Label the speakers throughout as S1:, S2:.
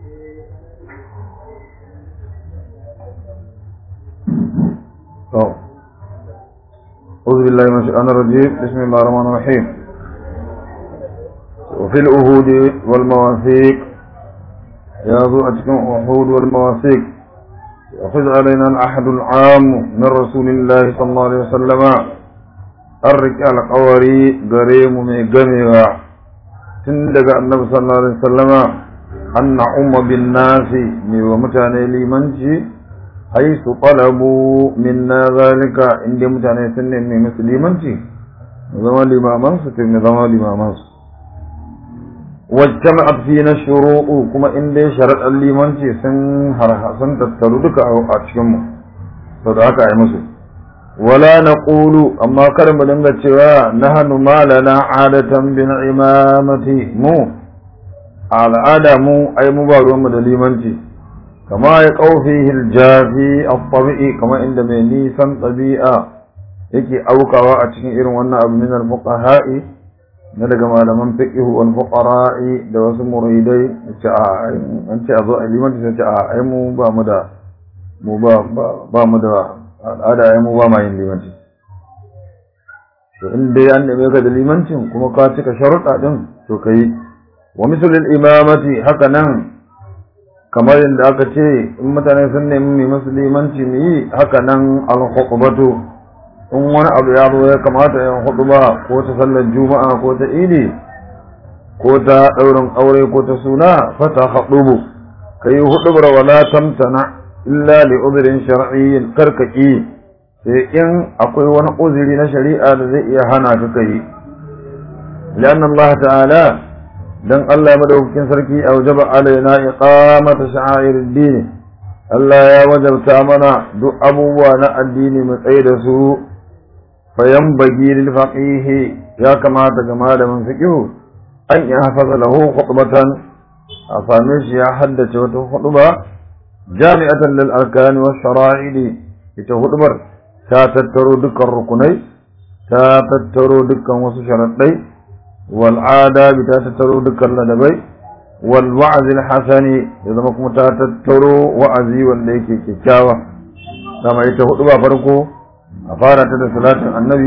S1: أعوذ بالله من الشيطان الرجيم بسم الله الرحمن الرحيم وفي الأهود والمواثيق يا ذو أتكم أهود والمواثيق يأخذ علينا العهد العام من رسول الله صلى الله عليه وسلم الرجال قوري قريم من قميغا تندق النبي صلى الله عليه وسلم أن نعم بالناس من ومتاني لمنشي حيث طلبوا منا ذلك عند متاني سنة من مسلمنشي زمان الإمامان ستر زمان الإمامان واجتمعت فينا الشروط كما إن دي شرط الليمانشي سن هرها سن تتردك أو أتشمه صدعك أي مسلم ولا نقول أما كرم دنگا cewa nahnu ma lana adatan bin imamati mu al'ada mu ai mu ba ruwan mu da limanci kama ya qawfihi al-jafi at-tabi'i kama inda mai nisan tabi'a yake aukawa a cikin irin wannan abu min al-fuqaha'i na daga malaman fiqh wal fuqara'i da wasu muridai ce a an ce a zo a limanci sai ce a ai mu ba mu da mu ba ba mu da al'ada ya mu ba ma yin limanci to in dai an neme ka da limancin kuma ka cika sharuɗa ɗin to ka yi wa misalin imamati haka nan kamar yadda aka ce in mutane sun nemi mai masu limanci mu yi haka nan al-khutbatu in wani abu ya zo ya kamata yin khutba ko ta sallar juma'a ko ta idi ko ta ɗaurin aure ko ta suna fata haɗubu ka yi huɗubar wala tamtana illa li uzurin shar'iyyin karkaki sai in akwai wani uzuri na shari'a da zai iya hana ka kai lianna Allah ta'ala dan Allah madaukakin sarki a wajaba alaina iqamata sha'airid Allah ya wajabta mana duk abubuwa na addini mu tsaye da su fayan bagi lil faqih ya kamata ga malamin fiqh an ya hafaza lahu khutbatan a same shi ya haddace wata khutba jami'atan lil arkani was shara'ili ita hudbar ta tattaro dukkan rukunai ta tattaro dukkan wasu sharaɗai wal adabi ta tattaro dukkan ladabai wal wa'zil hasani ya zama kuma ta tattaro wa'azi wanda yake kyakkyawa dama ita hudu ba farko a fara ta da salatin annabi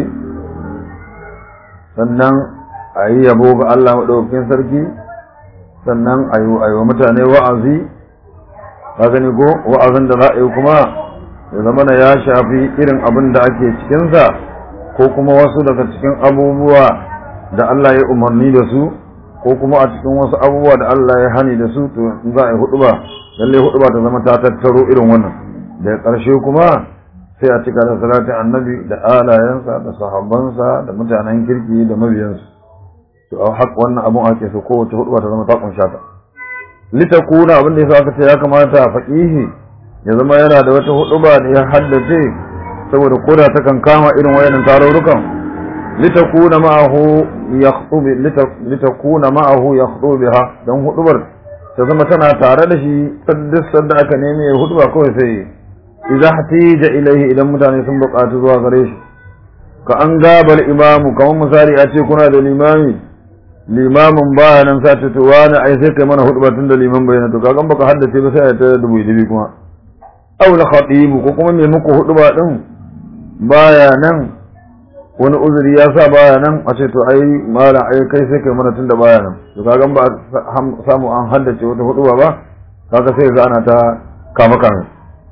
S1: sannan a yi yabo ga Allah maɗaukakin sarki sannan a yi wa mutane wa'azi ka gani ko wa'azin da za a yi kuma ya zama na ya shafi irin abin da ake cikinsa ko kuma wasu daga cikin abubuwa da Allah ya umarni da su ko kuma a cikin wasu abubuwa da Allah ya hani da su to in za a yi hudu ba lallai hudu ba ta zama ta tattaro irin wannan da ƙarshe kuma sai a cika da salatin annabi da alayensa da sahabbansa da mutanen kirki da mabiyansu to a haka wannan abun ake so kowace hudu ba ta zama ta kunsha ta litakuna abin da yasa aka ce ya kamata faqihi ya zama yana da wata huduba da ya haddace saboda koda ta kan kama irin wayannan tarurrukan litakuna ma'ahu yakhutubu litakuna ma'ahu yakhutubu biha dan hudubar ta zama tana tare da shi saddis sadda aka neme ya huduba kawai sai idza hatija ilaihi idan mutane sun buƙatu zuwa gare shi ka an gabal imamu kamar misali a ce kuna da limami limamin baya nan sa ta wani ai sai kai mana huduba tun da liman bayyana to kagan baka haddace ba sai ta dubu dubi kuma aw la khatibu ko kuma me muku huduba din baya nan wani uzuri ya sa baya nan a ce to ai mala ai kai sai kai mana tun da baya nan to kagan ba samu an haddace wata huduba ba kaga sai ga ana ta kama kame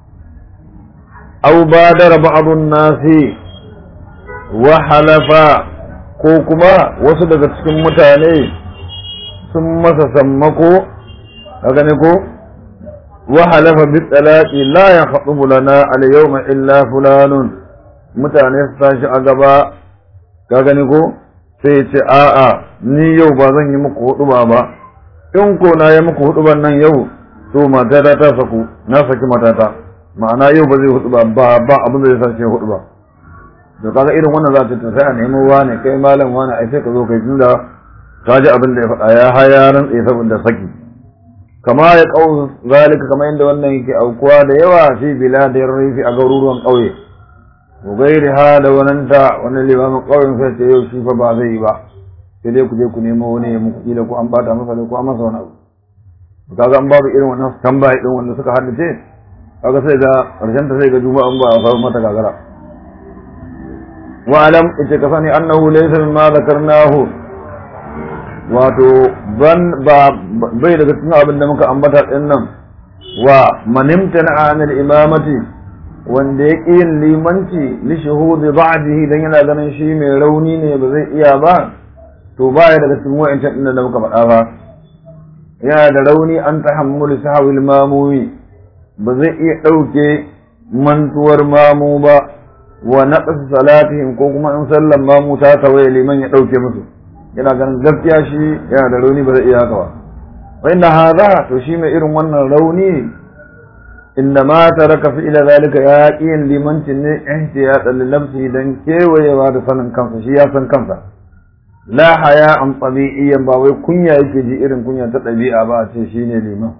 S1: aw badara ba'dun nasi wa halafa ko kuma wasu daga cikin mutane sun masa sammako a gane ko wa halafa bi talaqi la yakhubu lana al yawma illa fulanun mutane su tashi a gaba ka gane ko sai ce a'a ni yau ba zan yi muku hudu ba ba in ko na yi muku hudu nan yau to matata ta saku na saki matata ma'ana yau ba zai hudu ba ba abin da zai sace hudu ba to kaga irin wannan za ta sai a nemo wani kai malam wani ai sai ka zo kai tunda ka ji abin da ya faɗa ya haya ran tsaye saboda saki kama ya kau zalika kamar yadda wannan yake aukuwa da yawa fi biladin rifi a garuruwan ƙauye wa gairi ha da wananta wani limamin ƙauyen sai ce yau shi fa ba zai yi ba sai dai ku je ku nemo wani ya muku kila ko an bata masa ko an masa wani abu kaga an babu irin wannan tambaye din wanda suka haddace kaga sai ga karshen ta sai ga juma'a an ba a samu mata gagara wa alam ita ka sani annahu laysa mimma zakarnahu wato ban ba bai daga cikin abin da muka ambata din nan wa manimtana anil imamati wanda ya ƙi yin limanci li shuhudi ba'dihi dan yana ganin shi mai rauni ne ba zai iya ba to baya daga cikin wa'ancan din da muka faɗa ba yana da rauni an tahammuli sahawil mamumi ba zai iya ɗauke mantuwar mamu ba wa naqas salatihim ko kuma in sallan mamu ta tawaye liman ya ɗauke musu yana ganin gaskiya shi yana da rauni ba zai iya haka ba wa inna hadha to shi mai irin wannan rauni inda ma taraka fi ila zalika ya yin limancin ne ihtiyatan li nafsihi dan kewayewa da sanin kansa shi ya san kansa la haya an tabi'iyyan ba wai kunya yake ji irin kunya ta ɗabi'a ba a ce shine liman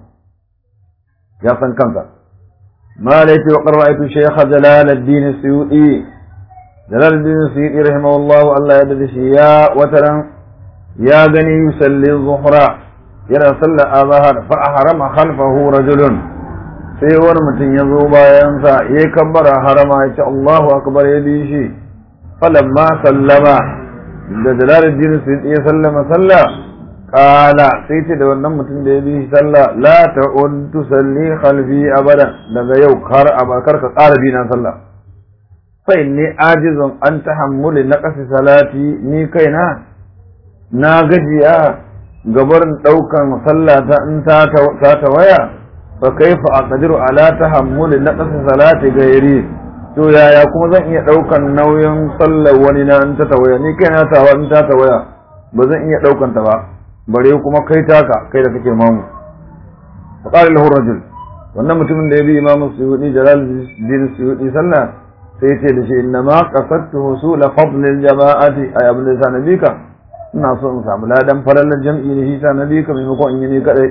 S1: ya san kansa ما ليت وقد رأيت شيخ جلال الدين السيوطي جلال الدين السيوطي رحمه الله الله يدرس يا وترا يا بني يصلي الظهر يرى صلى الظهر فأحرم خلفه رجل sai wani mutum ya zo bayansa ya yi kabbara harama ya ce Allahu akbar ya bi shi falamma sallama da jalaluddin su ya sallama sallah kala sai ce da wannan mutum da ya bi shi sallah la ta'ud tusalli khalfi abada daga yau har abakar ka ƙara bi na sallah fa inni ajizun an tahammuli naqasi salati ni kaina na gajiya gabarin daukan sallah ta in ta ta waya fa kaifa aqdiru ala tahammuli naqasi salati gairi to yaya kuma zan iya daukan nauyin sallar wani na in ta tawaya ni kaina tawa in ta tawaya ba zan iya daukan ta ba bare kuma kai taka kai da kake mamu fa qala lahu rajul wannan mutumin da ya bi imam suyudi jalal din suyudi sallah sai ya ce da shi inna ma qasadtu husul fadl al jama'ati ay abin da nabika ina so in samu ladan falalar jam'i ne shi ta nabika maimakon in yi ne kadai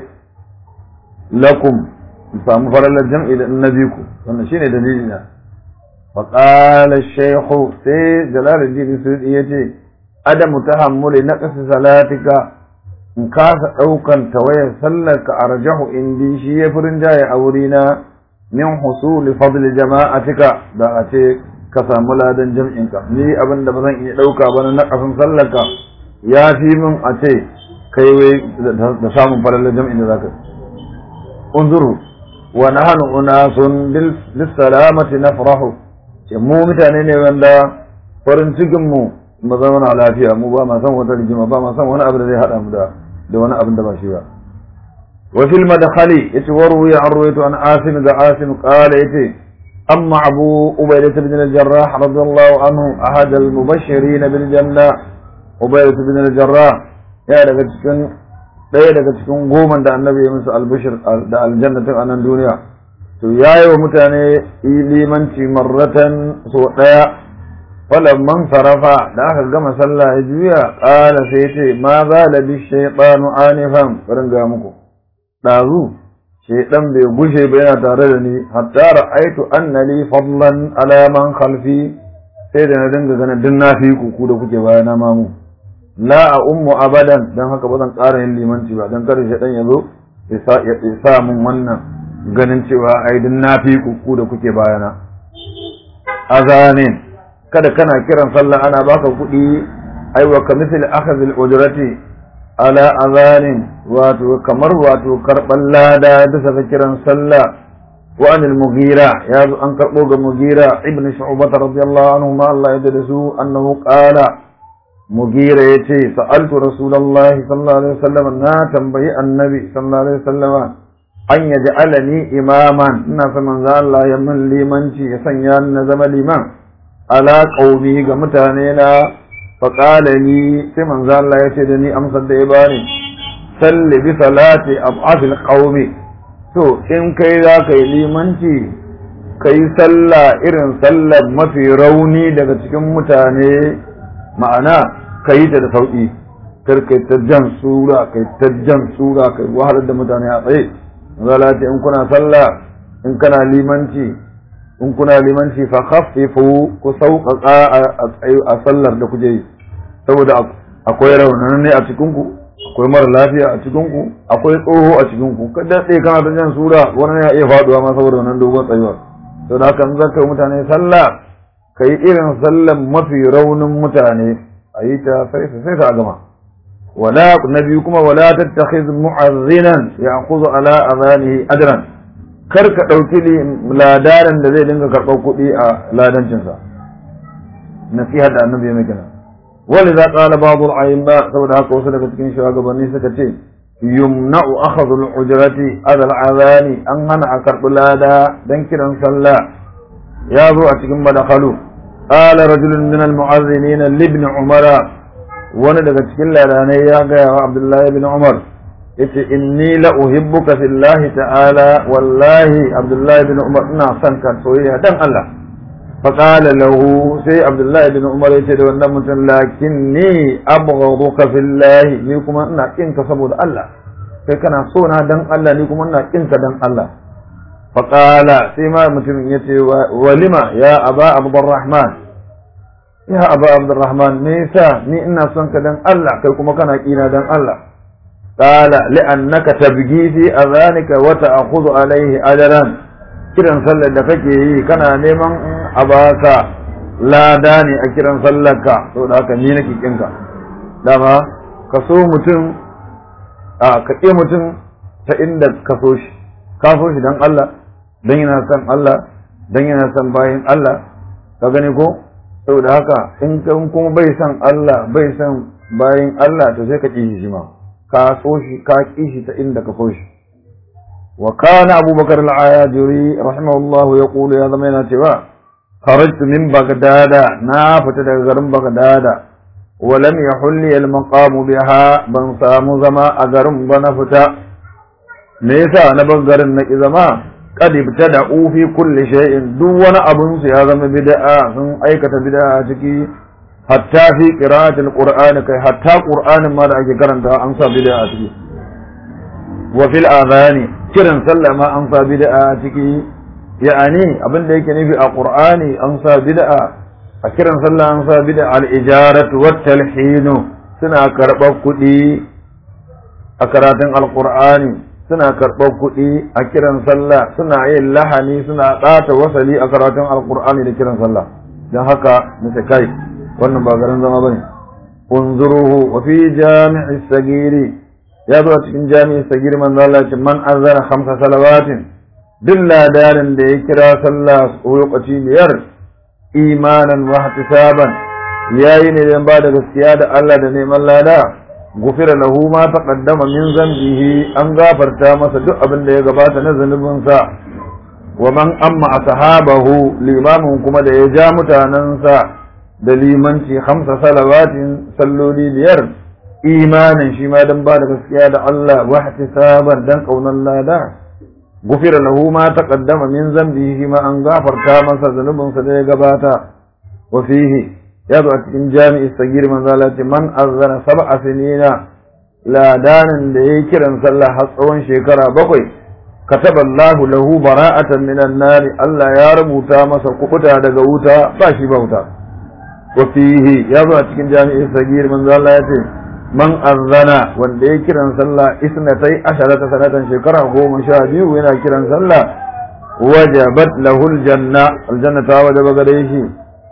S1: lakum in samu falalar jam'i da nabiku wannan shine dalili na fa qala ash-shaykh sai jalal din suyudi yace adamu tahammuli naqsi salatika in kasa ɗaukan tawayar sallar ka arjahu indi shi ya furin jaye a wurina min husuli fadli jama'atika da a ce ka samu ladan jam'in ka ni abin da ba zan iya ɗauka ba na naƙasin sallar ka ya fi min a ce kai wai da samun falalar jam'in da zaka unzuru wa nahnu unasun lis salamati nafrahu ce mu mutane ne wanda farin cikin mu mu zama lafiya mu ba ma san wata rigima ba ma san wani abu da zai hada mu da da wani abin da ba shi ba wa fil madkhali yace waru ya arwaytu an asim da asim qala yace amma abu ubaydah ibn al-jarrah radiyallahu anhu ahad al-mubashirin bil janna ubaydah ibn al-jarrah ya daga cikin daya daga cikin goma da annabi ya musu al-bashir da aljannatin a nan duniya to yayi wa mutane limanci marratan so daya falamman sarafa da aka gama sallah ya juya ƙala sai ce ma za la bi shaytanu anifan barin ga muku dazu shaytan bai gushe ba yana tare da ni hatta ra'aitu anna li fadlan ala man khalfi sai da na dinga ganin din na fi ku ku da kuke bayana mamu la a ummu abadan dan haka ba zan ƙara yin limanci ba dan kada shaytan ya zo ya sa mun wannan ganin cewa ai din na fi ku ku da kuke bayana azanin kada kana kiran sallah ana baka kuɗi aiwa ka misali akhadhil ujrati ala azanin wato kamar wato karban lada bisa ga kiran sallah wa anil mughira ya zo an karbo ga mughira ibn shu'bah radiyallahu anhu ma Allah ya da su annahu qala mughira yace sa'altu rasulullahi sallallahu alaihi wasallam na tambayi annabi sallallahu alaihi wasallam an yaj'alani imaman ina son manzo Allah ya min limanci ya sanya ni na zama liman ala qaumi ga mutane na faƙala ni sai manzo Allah ya ce da ni amsar da ya bani salli bi salati ab'afil qaumi to in kai za ka yi limanci ka yi sallah irin sallar mafi rauni daga cikin mutane ma'ana ka yi ta da sauƙi kar kai ta jan sura kai ta jan sura kai wahalar da mutane a tsaye zala ce in kuna sallah in kana limanci in kuna limanci fa khaffifu ku sauƙaƙa a sallar da kuje yi saboda akwai raunanan ne a cikin ku akwai mara lafiya a cikin ku akwai tsoho a cikin ku ka daɗe kana ta jan sura wani ya iya faduwa ma saboda wannan dogon tsayuwar to da haka zan kai mutane sallah ka yi irin sallan mafi raunin mutane a yi ta sai sai ta gama wala nabi kuma wala tattakhiz mu'azzinan ya'khudhu ala adhanihi ajran kar ka dauki ladaran da zai dinga karɓar kuɗi a ladancinsa nasiha da annabi ya maka ولذا قال بعض الأئمة saboda haka wasu daga cikin shugabanni suka ce yumna'u akhadhu al-ujrati ala al-adhani an hana a karɓi lada dan kiran sallah ya zo a cikin madakhalu qala rajulun min al-mu'azzinin li ibn umara wani daga cikin ladanai ya ga wa abdullahi ibn umar yace inni la uhibbuka fillahi ta'ala wallahi abdullahi ibn umar ina son ka soyayya dan Allah فقال له سي عبد الله بن عمر يتي da wannan mutum lakinni abghaduka fillah ni kuma ina kin ka saboda Allah kai kana so na dan Allah ni kuma ina kin ka dan Allah faqala sai ma mutum yace walima ya aba abdurrahman ya aba abdurrahman me yasa ni ina son ka dan Allah kai kuma kana kina dan Allah qala li'annaka tabghi fi adhanika wa ta'khudhu alayhi ajran kiran sallar da kake yi kana neman a baka lada ne a kiran sallarka saboda haka ni nake kinka dama ka so mutum a ka ƙi mutum ta inda ka so shi ka so shi don Allah don yana son Allah don yana son bayan Allah ka gani ko saboda haka in kuma bai son Allah bai son bayan Allah to sai ka ƙi shi ma ka so shi ka ƙi shi ta inda ka so shi وكان أبو بكر العاجري رحمه الله يقول يا ضمينة توا خرجت من بغداد نافت غرم بغداد ولم يحل لي المقام بها بن سام زما أغرم بنفتا ليس نبغر إذا قد ابتدعوا في كل شيء دون أبن سيازم بدعا ثم أيكة بدعا تكي حتى في قراءة القرآن كي حتى قرآن ما رأيك كرنتا أنسى بدعا تكي وفي الآذان kiran sallah ma an sa bid'a a ciki ya'ani abin da yake nufi a qur'ani an sa bid'a a kiran sallah an sa bid'a al-ijaratu wat talhinu suna karɓar kuɗi a karatun alqur'ani suna karɓar kuɗi a kiran sallah suna yin lahani suna ɗata wasali a karatun alqur'ani da kiran sallah don haka nace kai wannan ba garin zama bane unzuruhu wa fi jami'i sagiri ya zo a cikin jami'i sagir manzo Allah ce man azara khamsa salawatin duk ladarin da ya kira sallah lokaci biyar imanan wa ihtisaban yayi ne dan ba da gaskiya da Allah da neman lada gufira lahu ma taqaddama min zambihi an gafarta masa duk abin da ya gabata na zanubin sa wa man amma ashabahu limamin kuma da ya ja mutanansa da limanci khamsa salawatin salloli biyar imanin shi ma dan ba da gaskiya da Allah wa ihtisaban dan kaunan lada gufira lahu ma taqaddama min zambihi ma an gafarta masa zanubin sa da ya gabata wa fihi ya zo a cikin jami'i sagir man zalati man azzana sab'a sinina ladanin da yayi kiran sallah har tsawon shekara bakwai kataba Allah lahu bara'atan minan nari Allah ya rubuta masa kubuta daga wuta ba shi bauta wa fihi ya zo a cikin jami'i sagir man zalati man azana wanda ya kiran sallah isnatai asharata sanatan shekara goma sha biyu yana kiran sallah wajabat lahu aljanna aljanna ta wajaba gare shi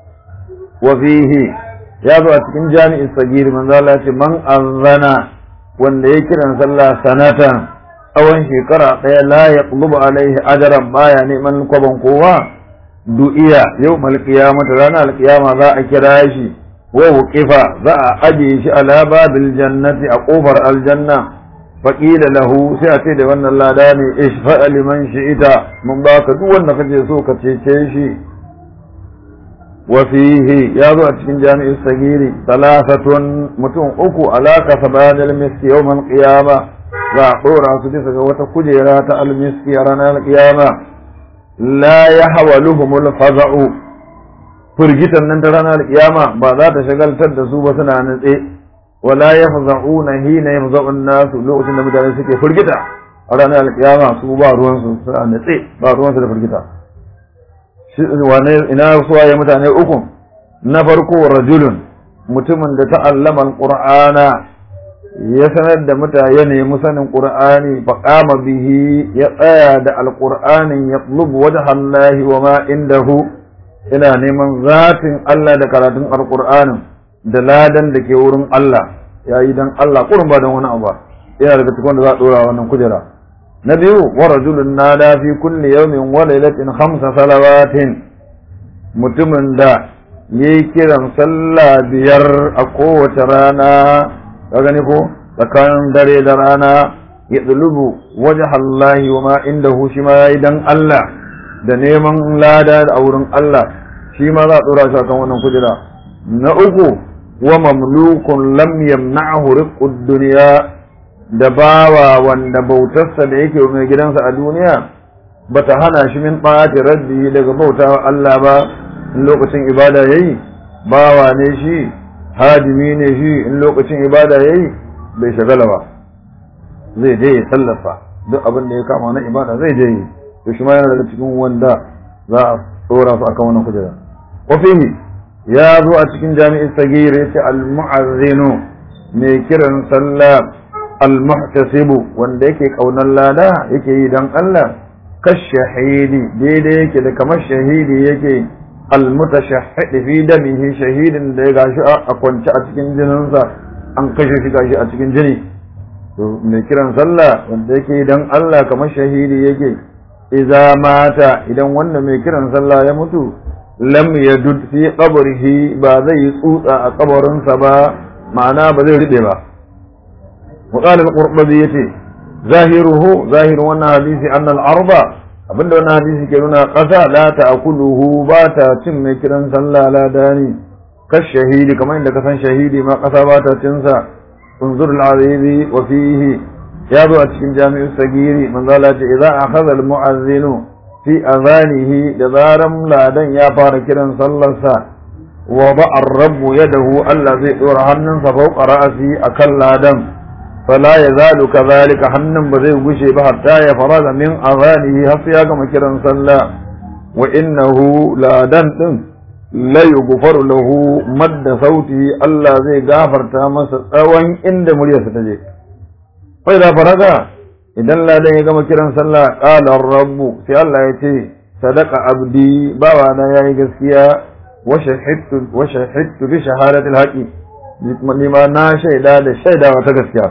S1: wa fihi ya zo a cikin jami'in sagir manzo Allah ce man azana wanda ya kiran sallah sanatan tsawon shekara ɗaya la yaqlubu alaihi ajran baya neman kwaban kowa du'iya yau malkiyamata ranar alkiyama za a kira shi ووقف ذا أجيش على باب الجنة أقوفر الجنة فقيل له سيأتي لأن الله داني اشفأ لمن شئت من باك دون نفجي سوك تشيشي وفيه يضع من جامع السجير ثلاثة متون أكو على كسبان المسك يوم القيامة ذا قورا سدسك وتكجيرات المسك يرانا القيامة لا يحولهم الفزع firgitan nan ta ranar kiyama ba za ta shagaltar da su ba suna natse wala yafza'una hina yafza'un nasu lokacin da mutane suke firgita a ranar kiyama su ba ruwan su suna natse ba ruwan su da firgita wane ina suwa ya mutane uku na farko rajulun mutumin da ta'allama alqur'ana ya sanar da mutane ya nemi sanin qur'ani fa qama bihi ya tsaya da alqur'anin yatlubu wajha Allah wa ma indahu ina neman zatin Allah da karatun alqur'anin da ladan da ke wurin Allah yayi dan Allah kurun ba dan wani abu ba yana daga cikin da za a dora wannan kujera na biyu wa rajulun nada fi kulli yawmin wa laylatin khamsa salawatin mutumin da yayi kiran sallah biyar a kowace rana ka gani ko tsakanin dare da rana ya tsulubu waje Allahi wa ma inda shi ma yayi dan Allah da neman lada a wurin Allah shi ma za a tsora shi akan wannan kujera na uku wa mamlukun lam yamna'hu riqqud dunya da bawa wanda bautarsa da yake mai gidansa a duniya bata hana shi min ɓati rabbi daga bautawa Allah ba in lokacin ibada yayi bawa ne shi hadimi ne shi in lokacin ibada yayi bai shagala ba zai je ya tallafa duk abin da ya kama na ibada zai je yi to shi ma yana daga cikin wanda za a tsora su akan wannan kujera wa fihi ya zo a cikin jami'in sagir yace al-mu'azzinu mai kiran sallah al-muhtasibu wanda yake kaunar lada yake yi dan Allah kashahidi daidai yake da kamar shahidi yake al-mutashahhid fi damihi shahidin da ya gashi a kwance a cikin jininsa an kashe shi gashi a cikin jini to mai kiran sallah wanda yake dan Allah kamar shahidi yake idza mata idan wanda mai kiran sallah ya mutu lam yadud fi qabrihi ba zai tsutsa a kabarinsa ba ma'ana ba zai rube ba وقال القرطبي yace zahiruhu zahirin wannan hadisi annal arba abinda wannan hadisi ke nuna ƙasa la ta'kuluhu ba ta cin mai kiran sallah la dani kash shahidi kamar inda ka san shahidi ma ƙasa ba ta cin sa unzur al-azizi wa fihi ya zo a cikin jami'u sagiri manzo Allah ce idza akhadha al-mu'azzinu fi adhanihi da zaran ladan ya fara kiran sallarsa wa ba'a ar-rabbu yadahu Allah zai dora hannunsa fawqa ra'si akan ladan فلا يزال كذلك حنن بزي غشي به حتى يفرغ من اذانه حتى كما كيران صلى وانه لا دن لا يغفر له مد صوته الله زي غفرتا masa tsawon inda muryarsa ta je fa idza faraga idan ladan ya gama kiran sallah qala ar-rabb sai Allah ya ce sadaqa abdi bawa na yayi gaskiya wa shahidtu wa shahidtu bi shahadati al-haqi nima na shaida da shaidawa ta gaskiya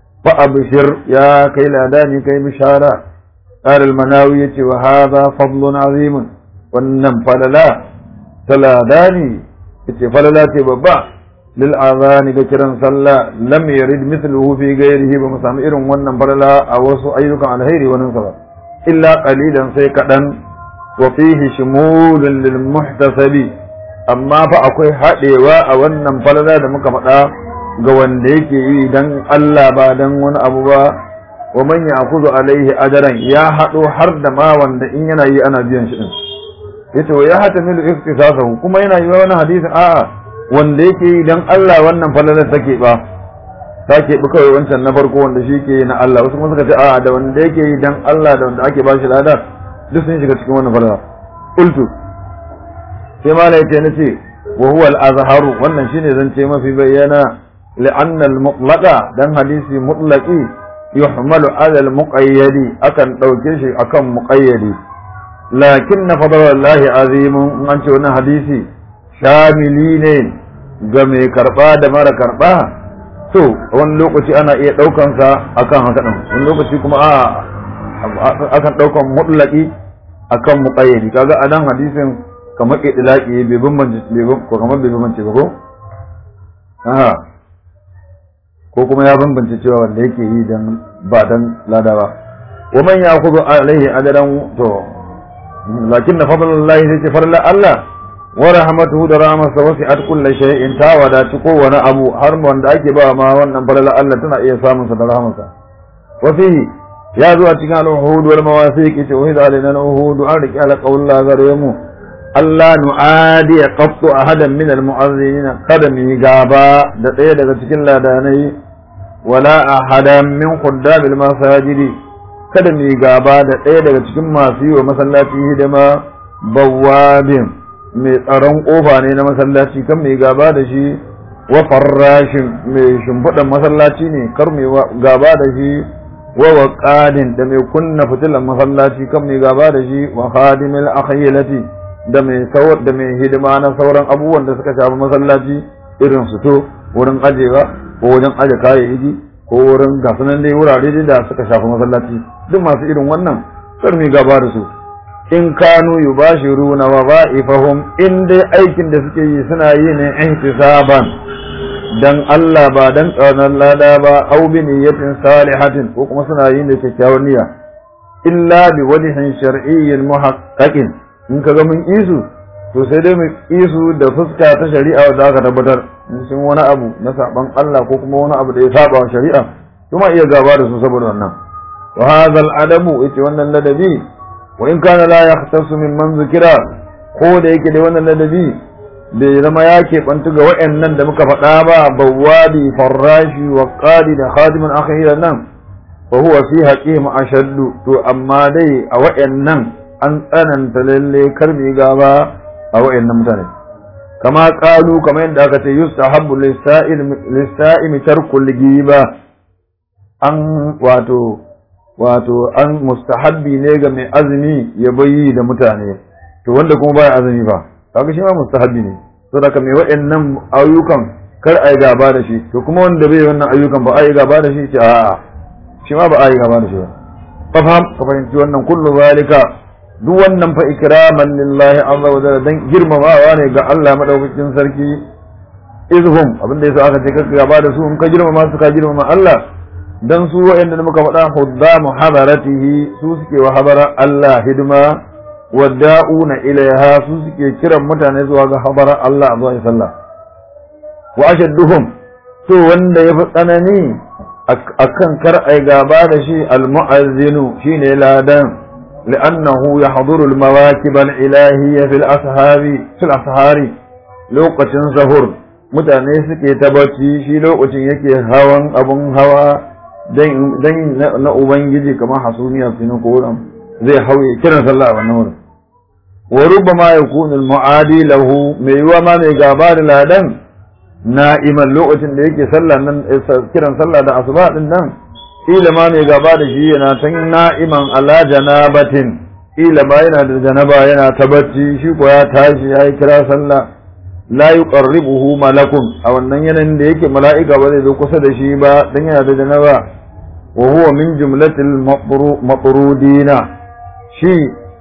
S1: فأبشر يا كي لاداني كي بشارة قال المناوي وهذا فضل عظيم والنم فللا تلاداني فللا تببع للآذان ذكرا صلى لم يرد مثله في غيره بمسامئر ونم فللا أوسو أيضا عن هيري وننصر إلا قليلا سيكدا وفيه شمول للمحتسب أما فأكوي حقيوا أولنم فللا دمك فتا ga wanda yake yi dan Allah ba dan wani abu ba wa man ya'khudhu alaihi ajran ya hado har da ma wanda in yana yi ana biyan shi din yace wa ya hatamilu iktisasahu kuma yana yi wani hadisi a'a wanda yake yi dan Allah wannan falalar take ba take bi kawai wancan na farko wanda shi ke yi na Allah wasu kuma suka ce a'a da wanda yake yi dan Allah da wanda ake bashi lada duk sun shiga cikin wannan falala qultu sai mala yace nace wa huwa al-azharu wannan shine zance mafi bayyana لأن المطلق دان حديثي مطلقي يحمل على المقيد أكن دوكيشي أكن مقيد لكن فضل الله عظيم أنت وانا حديثي شاملين game karba da mara karba to wani lokaci ana iya daukan sa akan haka din wani lokaci kuma a akan daukan mutlaqi akan muqayyadi kaga anan hadisin kamar idlaqi bai bambance ko kamar bai bambance ba ko aha ko kuma ya bambance cewa wanda yake yi dan ba dan lada ba wa man ya'khudhu alaihi ajran to lakin na fadlullahi sai ce farla Allah wa rahmatuhu da rahmatsa wasi'at kulli shay'in ta wadaci kowane abu har wanda ake ba ma wannan farla Allah tana iya samun sa da rahmatsa wa fihi ya zo a cikin al-uhud wal mawasiq ce wa idza alaina al-uhud an riki ala qawla gare mu Allah nu'adi qattu ahadan min al-mu'azzinin kada mu gaba da ɗaya daga cikin ladanai wala ahadan min khuddam al-masajidi kada mu gaba da ɗaya daga cikin masu yi wa masallaci hidima bawabin mai tsaron kofa ne na masallaci kan mai gaba da shi wa farrashin mai shimfiɗan masallaci ne kar mai gaba da shi wa waqadin da mai kunna fitilan masallaci kan mai gaba da shi wa khadimil akhilati da mai sawar da mai hidima na sauran abubuwan da suka shafi masallaci irin su to wurin ajewa ko wajen aje kayayyaki ko wurin gasunan dai wurare da suka shafi masallaci duk masu irin wannan kar mai gaba da su in kanu yubashiruna wa ba'ifahum in dai aikin da suke yi suna yi ne ihtisaban dan Allah ba dan tsanan lada ba au bi niyyatin salihatin ko kuma suna yin da kyakkyawar niyya illa bi wajhin shar'iyyin muhaqqaqin in kaga mun isu to sai dai mu isu da fuska ta shari'a da aka tabbatar in sun wani abu na saban Allah ko kuma wani abu da ya saba wa shari'a kuma iya gaba da su saboda wannan wa hadha al-adabu ita wannan ladabi wa in kana la yahtasu mimman zikira ko da yake da wannan ladabi bai zama ya keɓantu ga wa'annan da muka faɗa ba bawwabi farrashi wa qadi da khadimin akhira nan fa huwa fi haqihim ashaddu to amma dai a wa'annan an tsananta lalle karbi gaba a wa'annan mutane kama qalu kamar yadda aka ce yustahabbu lis-sa'imi tarkul ghiba an wato wato an mustahabbi ne ga mai azumi ya bayi da mutane to wanda kuma baya azumi ba kaga shi ma mustahabbi ne saboda mai waɗannan ayyukan kar a yi gaba da shi to kuma wanda bai wannan ayyukan ba a yi gaba da shi ce a'a shi ma ba a yi gaba da shi ba ka fahim ka fahimci wannan kullu zalika duk wannan fa ikraman lillahi azza wa jalla dan girmamawa ne ga Allah madaukakin sarki izhum abinda yasa aka ce ka gaba da su in ka girmama su ka girmama Allah dan su wa'anda da muka faɗa huddamu hadaratihi su suke wa habara Allah hidima wadda'una ilaiha su suke kiran mutane zuwa ga habara Allah zuwa sallah wa ashadduhum to wanda yafi tsanani akan kar ai gaba da shi almu'azzinu shine ladan li'annahu yahduru almawakib alilahiyya fil ashabi fil ashari lokacin sahur mutane suke ta bacci shi lokacin yake hawan abun hawa dan na ubangiji kamar hasumiya finu ko zai hauye kiran sallah a wannan wurin wa rubbama yakunu al-mu'adi lahu mai yiwa ma mai gaba da ladan na'iman lokacin da yake sallah nan kiran sallah da asuba din nan ila ma mai gaba da shi yana tan na'iman ala janabatin ila ma yana da janaba yana ta bacci shi ko ya tashi ya yi kira sallah la yuqarribuhu malakun a wannan yanayin da yake mala'ika ba zai zo kusa da shi ba dan yana da janaba wa huwa min jumlatil matrudina shi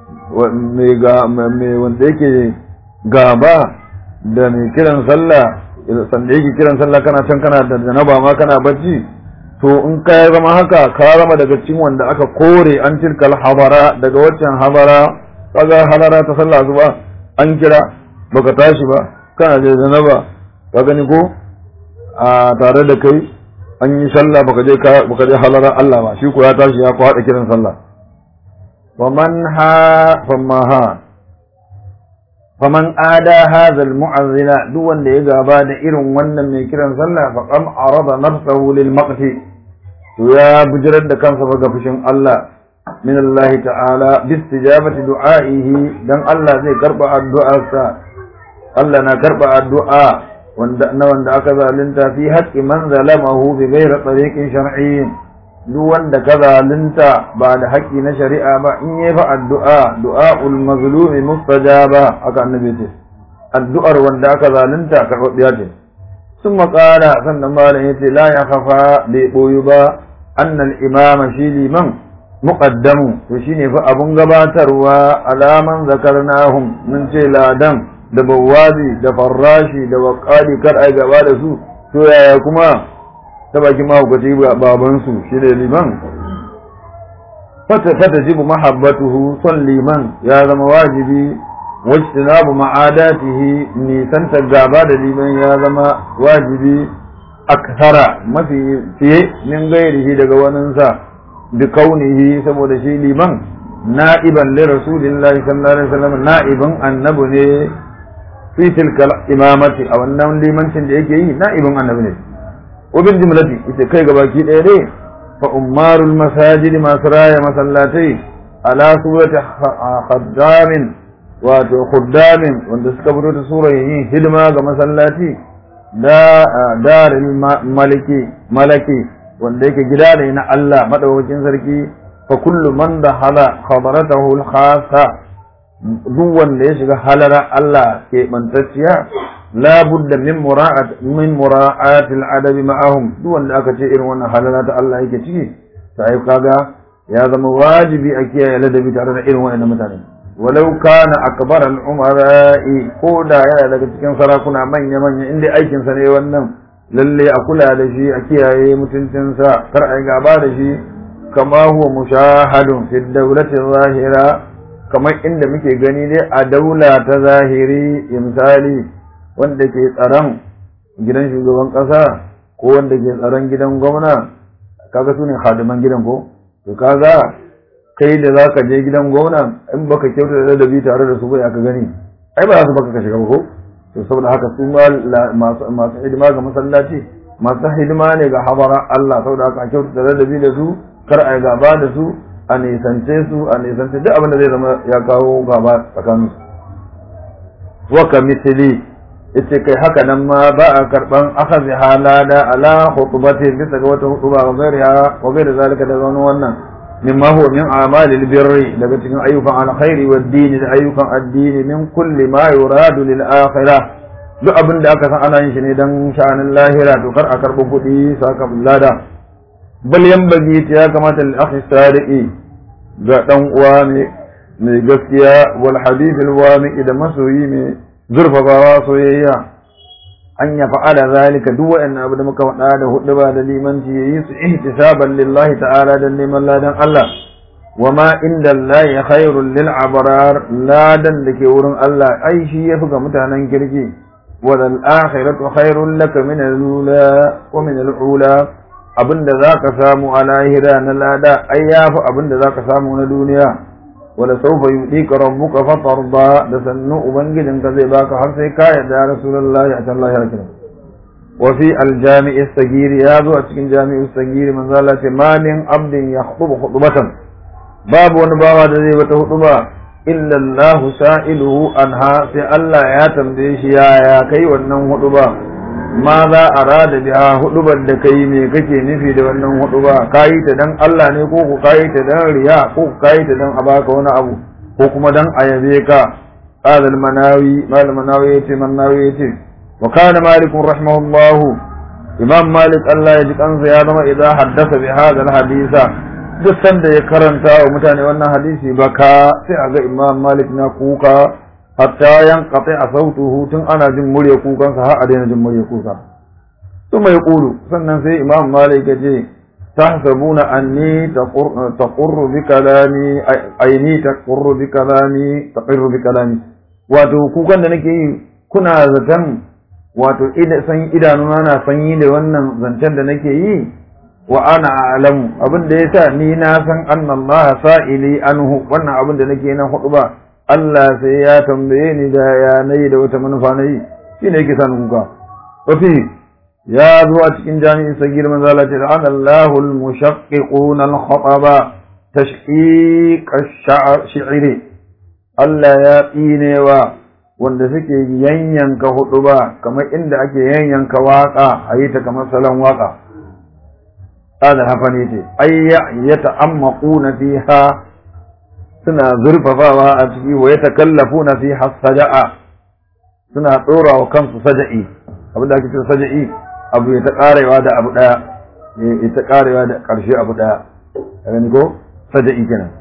S1: mai wanda yake gaba da mai kiran sallah sanda yake kiran sallah kana can kana da janaba ma kana bacci to in ka zama haka ka zama daga cikin wanda aka kore an tilkal habara daga waccan habara kaga halara ta sallah zuba an kira baka tashi ba kana da janaba ka gani ko a tare da kai an yi sallah baka je baka je halara Allah ba shi ko ya tashi ya kwada kiran sallah ومن ها فما ها فمن آدى هذا المعذل دون da ya gaba da irin wannan mai kiran sallah fa qam arada nafsahu lil maqti to ya bujirar da kansa ga fushin Allah min Allah ta'ala bi istijabati du'aihi dan Allah zai karba addu'arsa Allah na karba addu'a wanda na wanda aka zalunta fi haqqi man zalamahu bi ghairi tariqin shar'iyyin duk wanda ka zalunta ba da haƙƙi na shari'a ba in yi fa addu'a du'a'ul mazlumi mustajaba aka annabi ce addu'ar wanda aka zalunta karɓaɓɓiya ce sun maƙara sannan malam ya ce la ya kafa bai ɓoyu ba annal imama shi liman muqaddamu to shine fa abun gabatarwa alaman zakarnahum mun ce ladan da bawazi da farrashi da waqali kar ai gaba da su to yaya kuma ta baki mahaukaci babansu shi ne liman fata jibu mahabbatuhu son liman ya zama wajibi wajtinabu ma'adatihi nisanta gaba da liman ya zama wajibi aksara mafi fiye min gairihi daga waninsa bi kaunihi saboda shi liman na'iban li rasulillahi sallallahu alaihi wasallam na'iban annabu ne fi tilka imamati a wannan limancin da yake yi na'ibin annabi ne wabin jimlati ita kai gabaki ɗaya ne fa ummarul masajid masu raya masallatai ala surati khaddamin wato khuddamin wanda suka fito da surar yin hidima ga masallaci da daril maliki malaki wanda yake gida ne na Allah madaukakin sarki fa kullu man dakhala khabaratahu al-khassa duk wanda ya shiga halara Allah ke bantacciya la budda min mura'at min mura'at al-adab ma'ahum duk wanda aka ce irin wannan halara ta Allah yake ciki sai kaga ya zama wajibi a kiyaye ladabi tare da irin wannan mutane walau kana akbar al-umara'i ko da yana daga cikin sarakuna manya manya inda aikin sa ne wannan lalle a kula da shi a kiyaye mutuncinsa kar a yi gaba da shi kama huwa mushahadun fi dawlati zahira kamar inda muke gani ne a daula ta zahiri misali wanda ke tsaron gidan shugaban kasa ko wanda ke tsaron gidan gwamna kaga su ne hadiman gidan ko to kaga kai da zaka je gidan gwamna in baka kyauta da ladabi tare da su bai aka gani ai ba za su baka ka shiga ko to saboda haka su masu masu hidima ga masallaci masu hidima ne ga habara Allah saboda haka kyauta da ladabi da su kar a gaba da su a nisance su a nisance duk abin da zai zama ya kawo gaba tsakanin su wa ka misali ita kai haka nan ma ba a karban akhadhi halada ala khutbati bisa ga wata hutuba wa gairiha wa gairi zalika da wani wannan mimma huwa min a'malil birri daga cikin ayyukan alkhairi wa dini da ayyukan addini min kulli ma yuradu lil akhirah duk abin da aka san ana yin shi ne dan sha'anin lahira to kar a karbi kuɗi saka lada bal yanbaghi ya kamata lil akhi sadiqi ga dan uwa mai gaskiya wal hadith al wami da masoyi mai zurfafawa soyayya an ya fa'ala zalika duk wa'annan abu da muka faɗa da hudu ba da limanci yayi su ihtisaban lillahi ta'ala dan neman ladan Allah wa ma inda Allah khairul lil abrar ladan da ke wurin Allah ai shi yafi ga mutanen kirki wal akhiratu khairul laka min al-ula wa min al-ula abinda zaka samu a lahira na lada ai yafi abinda zaka samu na duniya wala saufa yudika rabbuka fatarda da sannu ubangijinka zai baka har sai ka yarda ya rasulullahi a Allah ya kira wa fi aljami' as-sagir ya zo a cikin jami'u as-sagir manzo Allah ce ma min abdin yakhutubu khutbatan babu wani bawa da zai wata hutuba illa Allah sa'iluhu anha sai Allah ya tambaye shi ya kai wannan hutuba ma za a rada biha hudubar da kai me kake nufi da wannan huduba kayi ta dan Allah ne ko ku kayi ta dan riya ko ku kayi ta dan a baka wani abu ko kuma dan a yabe ka qala al-manawi mal manawi yace manawi yace wa kana malik rahimahullah imam malik Allah ya ji kansa ya zama idan haddasa bi hadha al-hadisa duk sanda ya karanta wa mutane wannan hadisi baka sai a ga imam malik na kuka hatta yanqati a sautuhu tun ana jin murya kukansa har a daina jin murya kuka ثم يقول sannan sai imam malik ya ce tahsabuna anni taqurru bi kalami aini taqurru bi kalami taqirru bi kalami wato kukan da nake yi kuna zaton wato ida san idanuna na sanyi da wannan zancen da nake yi wa ana a'lamu abin da yasa ni na san anna Allah sa'ili anhu wannan abin da nake nan hudu ba Allah sai ya tambaye ni da ya nayi da wata manufa nayi shine yake san kuka wafi ya zo a cikin jami'in sagir manzo Allah ce da Allahu al-mushaqqiquna al-khataba tashqiq ash-shi'ri Allah ya tsinewa wanda suke yanyanka hudu ba kamar inda ake yanyanka waka a yi ta kamar salon waka hada hafa ne ce ay yata'ammaquna fiha suna zurfafawa a ciki wa yatakallafuna fiha saja'a suna tsora wa kansu saja'i abinda ake cewa saja'i abu ya ta karewa da abu daya ya ta karewa da karshe abu daya kaga ni ko saja'i kenan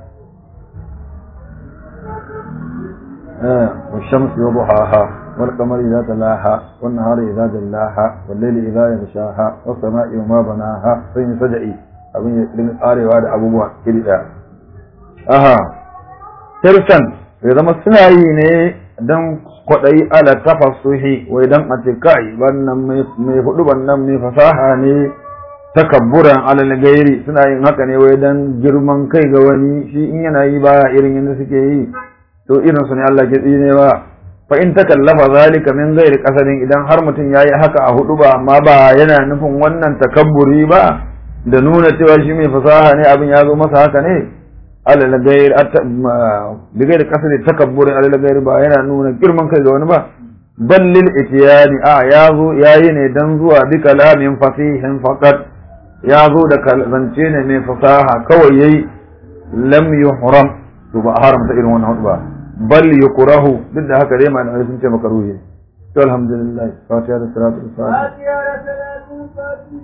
S1: والشمس وضحاها والقمر إذا تلاها والنهار إذا جلاها والليل إذا يغشاها والسماء وما بناها سين سجعي abin ya dinga karewa da abubuwa iri daya aha tirsan ya zama suna yi ne dan kwaɗayi ala tafassuhi wai dan a ce kai wannan mai hudu wannan mai fasaha ne takabburan alal gairi suna yin haka ne wai dan girman kai ga wani shi in yana yi baya irin yadda suke yi to irin su ne Allah ke tsine ba fa in takallafa zalika min ghairi qasadin idan har mutum yayi haka a hudu ba amma ba yana nufin wannan takabburi ba da nuna cewa shi mai fasaha ne abin ya zo masa haka ne alal ghairi bi ghairi qasadin takabburi alal ghairi ba yana nuna girman kai ga wani ba ballil itiyani a ya zo yayi ne dan zuwa bi kalamin fasihin faqat ya zo da zance ne mai fasaha kawai yayi lam yuhram to ba haramta irin wannan hudu ba bal yukrahu duk da haka dai malamai sun ce makaruhi to alhamdulillah fatiha da salatu fatiha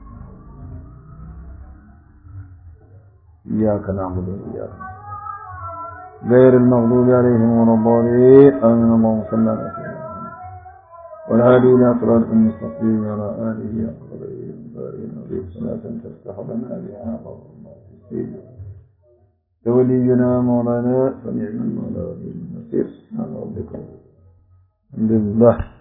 S1: إياك نعبد وإياك غير المغضوب عليهم ولا الضالين آمين اللهم صل على سيدنا والهادي إلى صراط المستقيم وعلى آله أقرب إليه صلاة تفتح لنا بها ولينا مولانا فنعم المولى ونعم النصير سبحان ربك الحمد لله